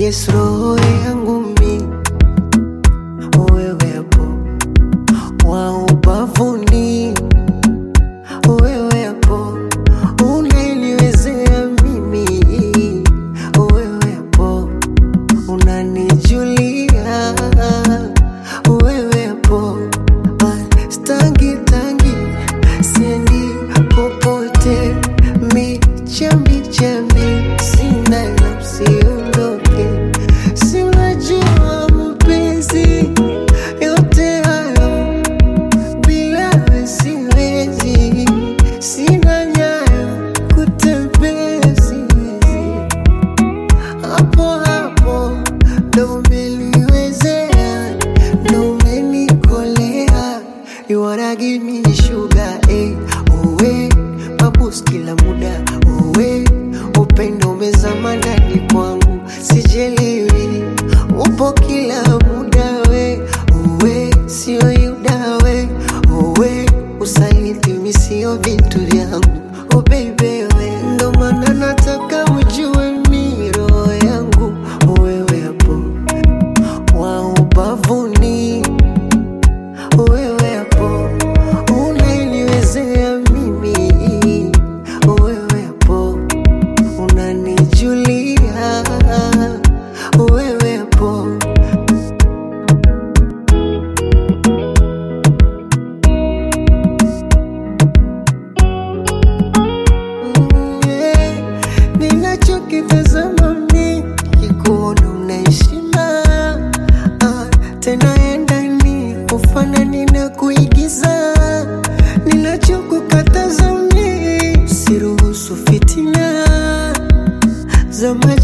yes, roho yangu mi wewe hapo wa ubavuni, wewe hapo unaniwezea mimi, wewe hapo unanijulia, wewe hapo Ah, stangi tangi siendi popote, mi chambi chambi sina la usiondoke, si unajua mpenzi yote hayo bila wewe siwezi, sina nyayo kutembea siwezi hapo hapo ndo umeliwezea, ndo umenikolea. You wanna give me sugar, eh, uwe mabus kila muda, uwe upendo umezama ndani kwangu, sijelewi upo kila muda, we uwe sio yuda, we uwe usaliti mi sio vitu vyangu, oh baby we ndo maana nataka ujue mi roho yangu wewe hapo wa ubavuni, wewe hapo unaniwezea mimi, wewe hapo unanijulia, wewe hapo Yeah, ninachokitazama mi kikuona unaheshima ah, tena endani ufanani na kuigiza ninachokukataza mi siruhusu fitina za maji